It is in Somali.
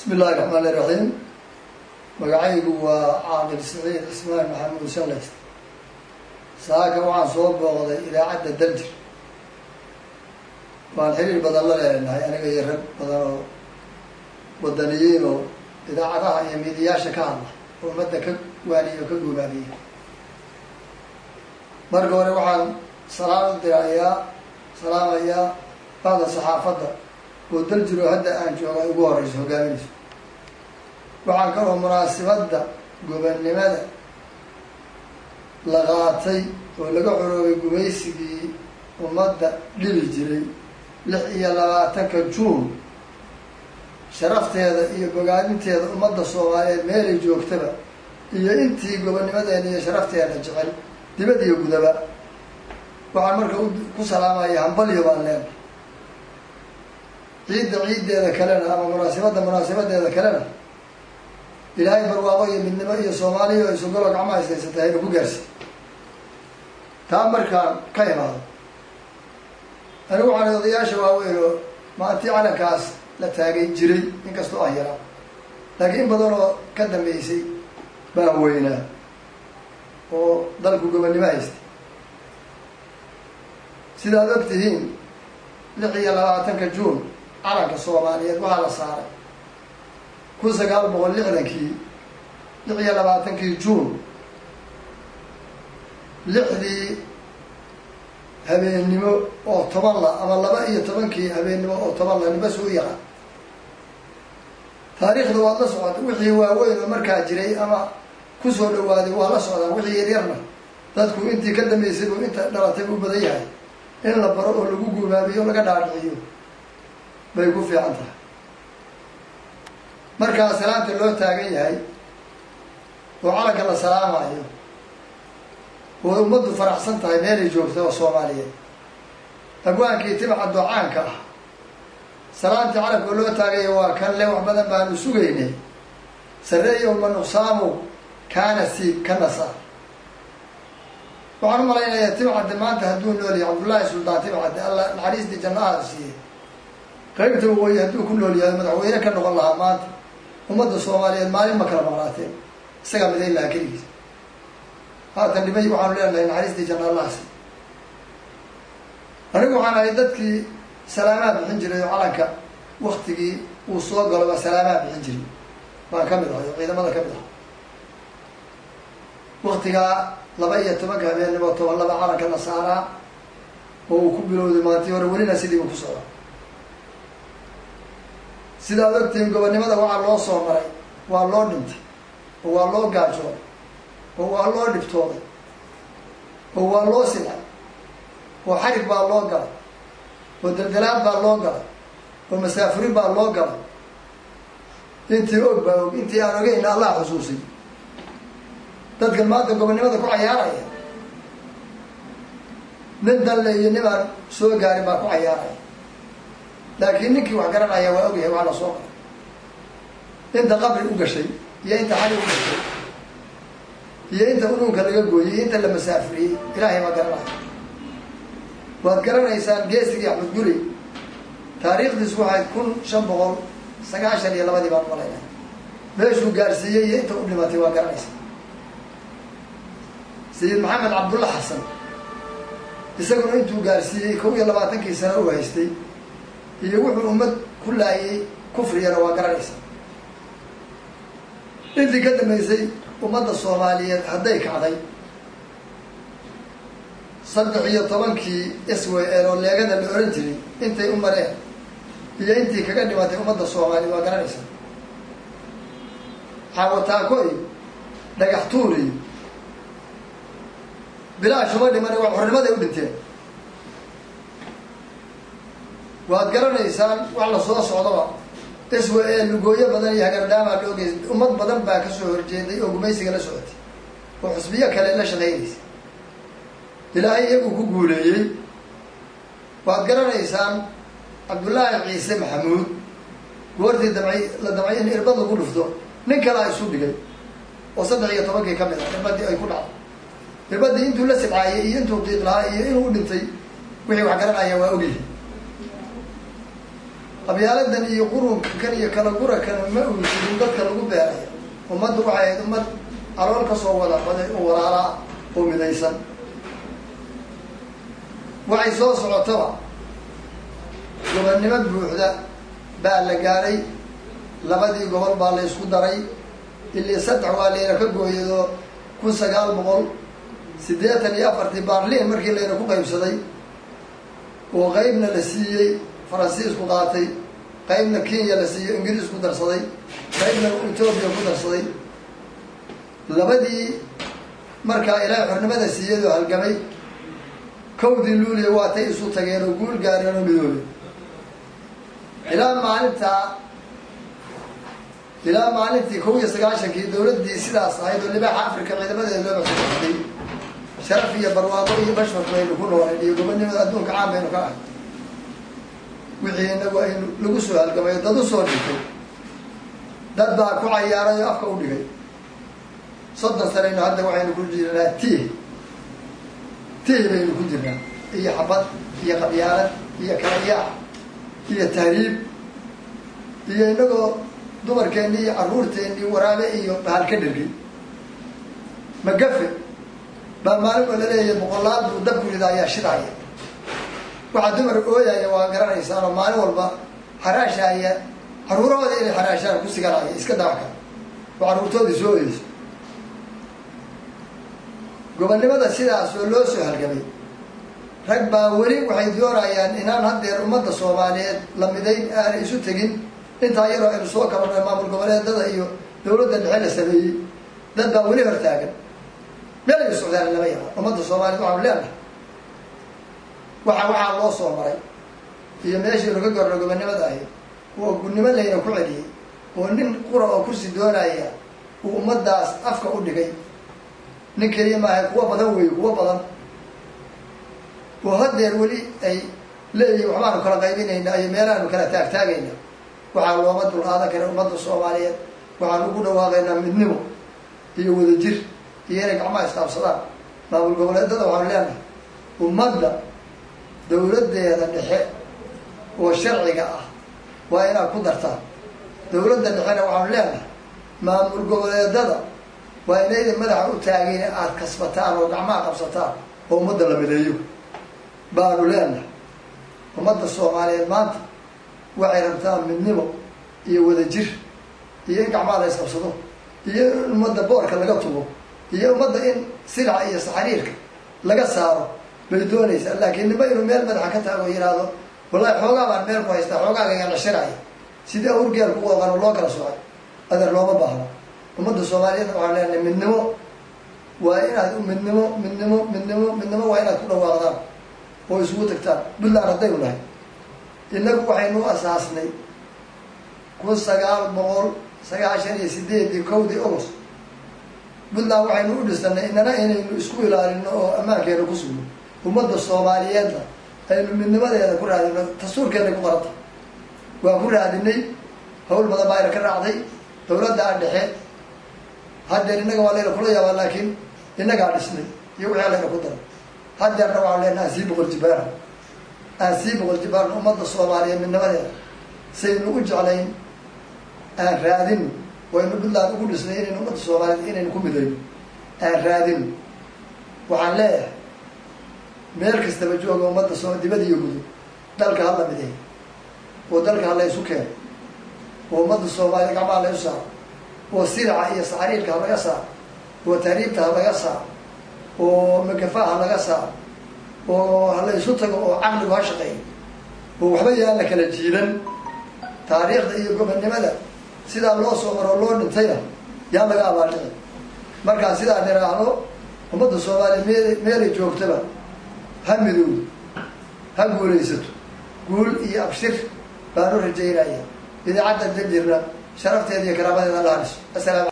bismi illahi raxmaan iraxiim magacaygu waa caaqil saciid cismaan maxamuud shanlays saaka waxaan soo booqday idaacadda daljir waan xiriir badan la leenahay aniga iyo rag badan oo wadaniyiin oo idaacadaha iyo miidiyaasha ka hadla oo ummadda ka waaniya oo ka guubaabiya marka hore waxaan salaam u dirayaa salaamayaa bacda saxaafadda oo daljir oo hadda aan jooga ugu horeyso hogaaminayso waxaan kaloo munaasibadda gobannimada la qaatay oo laga coroobay gumaysigii ummadda dhibi jiray lix iyo labaatanka juun sharafteeda iyo bogaadinteeda ummadda soomaaliyeed meelay joogtaba iyo intii gobonnimadeena iyo sharafteena jecel dibad iyo gudaba waxaan marka ku salaamaya hambalyo baan leenahay ciidda ciiddeeda kalena ama munaasibadda munaasabadeeda kalena ilaahay barwaaqo iyo midnimo iyo soomaaliya oo isugalo gacmo haysaysatay haynu ku gaarsi taa markaan ka imaado anigu waxaan odayaasha waaweyn oo maantii calankaas la taagay jiray inkastoo ah yaraa laakiin in badan oo ka dambeysay baa weynaa oo dalku gobonnimo haystay sidaad og tihiin lix iyo labaatanka juun calanka soomaaliyeed waxaa la saaray kun sagaal boqol lixdankii lix iyo labaatankii juun lixdii habeennimo oo toban la ama laba iyo tobankii habeennimo oo toban la nibas u yaqaan taariikhda waad la socota wixii waaweyn oo markaa jiray ama kusoo dhawaaday waa la socdaa wixii yaryarna dadku intii ka dambeysay buu inta dhalatay u badan yahay in la baro oo lagu guubaabiyo o laga dhaadhiciyo bay ku fiican tahay markaa salaanta loo taagan yahay oo calanka la salaamayo oo ummaddu faraxsan tahay meelay joogta oo soomaaliyeed abwaankii timaca doocaanka ah salaantii calanka oo loo taagaya waa kan le wax badan baanu sugaynay sareeyo ma nuqsaamow kaana siib ka nasaar waxaan u malaynayaa timcadde maanta hadduu nool yahay cabdullaahi suldaan timcadde alla naxariistii jannaha siiyey qaybta waqooyi hadduu ku nool yahay madaxweyne ka noqon lahaa maanta ummadda soomaaliyeed maalin ma kala maqnaateen isagaa midayn lahaa keligiis haatan dhimay waxaanu leenahay naxariistii janna allahsi anigu waxaan ahay dadkii salaamaha bixin jiray oo calanka waktigii uu soo galo baa salaamaha bixin jiray baan ka mid ahay oo ciidamada ka mid ah waktigaa laba iyo tobanka habeennimo toban laba calanka la saaraa oo uu ku bilowday maantii hore welina sidii uu ku socda sidaad ogtihiin gobonnimada waxaa loo soo maray waa loo dhintay oo waa loo gaajooday oo waa loo dhibtooday oo waa loo silay oo xarig baa loo galay oo daldalaad baa loo galay oo masaafurin baa loo galay intii og baa og intii aan ogeyna allah xusuusay dadkan maanta gobonnimada ku cayaaraya nin danle iyo nin aan soo gaarin baa ku cayaaraya laakiin ninkii wax garanaya waa ogyahay waa la soo qaray inta qabri u gashay iyo inta xali u gashay iyo inta unuunka laga gooyey iyo inta la masaafuriyey ilaahay baa garanaya waad garanaysaan geesigii axmed guri taariikhdiisu waxay kun shan boqol sagaashan iyo labadii baan malaynay meeshuu gaarsiiyey iyo inta u dhimatay waa garanaysaa sayid maxamed cabdulla xasan isaguna intuu gaarsiiyey kow iyo labaatankii sano u haystay iyo wuxuu ummad ku laayay kufriyana waa garanaysaa intii ka dambeysay ummadda soomaaliyeed hadday kacday saddex iyo tobankii s w l oo leegada la oran jiray intay u mareen iyo intii kaga dhimatay ummadda soomaaliyeed waa garanaysaa xaawataako iyo dhagax tuur iyo bilaashuma dhimane waa xornimaday u dhinteen waad garanaysaan wax la soo socdaba s w e lugooyo badan iyo hagardaamaa loo geystay ummad badan baa kasoo horjeeday oo gumaysiga la socotay oo xusbiyo kale la shaqaynaysa ilaahay iyagu ku guuleeyey waad garanaysaan cabdullaahi ciise maxamuud goortii damcay la damcay in irbad lagu dhufto nin kalea isu dhigay oo saddex iyo tobankii ka mid ah irbadii ay ku dhacday irbadii intuu la sibcaayey iyo intuu qiiq lahaa iyo inuu u dhintay wixii wax garanaya waa ogyihi qabyaaladan iyo qurunkan iyo kala gurakan ma uu jirin dadka lagu beeraya ummaddu waxay ahayd ummad calool ka soo wada baday oo walaalaa oo midaysan waxay soo socotaba gobonnimo buuxda baa la gaaray labadii gobol baa la isku daray ilii saddex waa layna ka gooyado kun sagaal boqol siddeetan iyo afartii baarliin markii layna ku qaybsaday oo qeybna la siiyey faransiisku qaatay qeybna kenya la siiyo ingiriisku darsaday qeybna etoobiya ku darsaday labadii markaa ilaahay xornimada siiyad oo halgamay kowdii luuliya waatay isu tageen oo guul gaareen oo midoobay ilaa maalintaa ilaa maalintii kow iyo sagaashankii dawladdii sidaas ahayd oo libaaxa africa ciidamadeeda loo maxsuusaday sharaf iyo barwaaqo iyo bashfak baynu ku noolayn iyo gobonnimada adduunka caan baynu ka ahay wixii inagu aynu lagu soo halgamay dad u soo dhigtay dad baa ku cayaaray oo afka u dhigay soddon sanaynu hadda waxaynu ku jirnaa tiih tiih baynu ku jirnaa iyo xabad iyo qabyaalad iyo kalayaac iyo tahriib iyo inagoo dumarkeenni iyo carruurteenni waraabe iyo bahal ka dhergay magafe baa maalin oo laleeyahay boqolaal buu dabku rida ayaa shidaaya waxaa dumar ooyaya waa garanaysaan oo maalin walba xaraashaaya carruurahooda inay xaraashaan ku siganaya iska dabaka oo carruurtoodii soo oyeyso gobonnimada sidaas oo loo soo halgamay rag baa weli waxay doonayaan inaan haddeer ummadda soomaaliyeed la midayn aanay isu tegin intaa yaroo aynu soo kabanay maamul goboleedada iyo dawladda dhexe la sameeyey dad baa weli hortaagan meel ay socdaan lama yaqaan ummadda soomaaliyed waxaanu leenahay waxa waxaa loo soo maray iyo meeshii laga gorno gobonnimada ahayd oo gunnimo layna ku celiyey oo nin qura oo kursi doonaya uu ummaddaas afka u dhigay nin keliya maaha kuwa badan weeye kuwa badan oo haddeer weli ay leeyihin waxbaanu kala qaybinaynaa iyo meelaanu kala taagtaagayna waxaa looma dul aadan kara ummadda soomaaliyeed waxaan ugu dhawaaqaynaa midnimo iyo wadajir iyo inay gacmaha isqaabsadaan maamul goboleedada waxaanu leenahay ummadda dawladdeeda dhexe oo sharciga ah waa inaad ku dartaan dawladda dhexena waxaanu leenahay maamul goboleedada waa inayda madaxa u taagin aada kasbataan oo gacmaha qabsataan oo ummadda la mideeyo baanu leenahay ummadda soomaaliyeed maanta waxay rabtaan midnimo iyo wadajir iyo in gacmaha la isqabsado iyo in ummadda boorka laga tugo iyo ummadda in silaca iyo saxariirka laga saaro bay doonaysaa laakiin nima inuu meel madaxa ka taago yidhaahdo wallahi xoogaa baan meel ku haystaa xoogaaga lashiraya sidii awrgeel ku qooqan oo loo kala socay adeer looma baahno ummadda soomaaliyeed waxaan leenahay midnimo waa inaad midnimo midnimo midnimo midnimo waa inaad ku dhawaaqdaan oo isugu tagtaan puntland haddaynu nahay innagu waxaynu asaasnay kun sagaal boqol sagaashan iyo sideedii kowdii august puntland waxaynu u dhisanay inana inaynu isku ilaalino oo ammaankeena ku sugno ummadda soomaaliyeedna aynu midnimadeeda ku raadino dastuurkeena ku qoranta waan ku raadinay hawl badan baa ayna ka raacday dawladda a dhexe haddeer innaga waa layna kula yaabaa laakiin innagaa dhisnay iyo wixii layna ku daray haddeerna waxaan leenaha aan sii boqol jibaarna aan sii boqol jibaarna ummadda soomaaliyeed midnimadeeda saynu u jeclayn aan raadino waynu puntland ugu dhisnay inaynu ummadda soomaaliyeed inaynu ku midayno aan raadino waxaan leeyahay meel kastaba jooga ummadda soo dibad iyo gudub dalka hala mideey oo dalka hala isu keeno oo ummadda soomaaliya gacmaha la isu saaro oo siraca iyo saxariirka ha laga saaro oo tahriibta ha laga saaro oo magafa ha laga saaro oo hala isu tago oo caqligu ha shaqeeyo oo waxba yaan la kala jiidan taariikhda iyo gobonnimada sidaa loo soo maroo loo dhintayna yaan laga abaaldhici markaa sidaa niraahdo ummadda soomaaliya meel meelay joogtaba ha midowdo ha guulaysato guul iyo abshir baan u rajaynaya idaacadda dajirna sharafteeda iyo karaamadeeda la haliso asalaam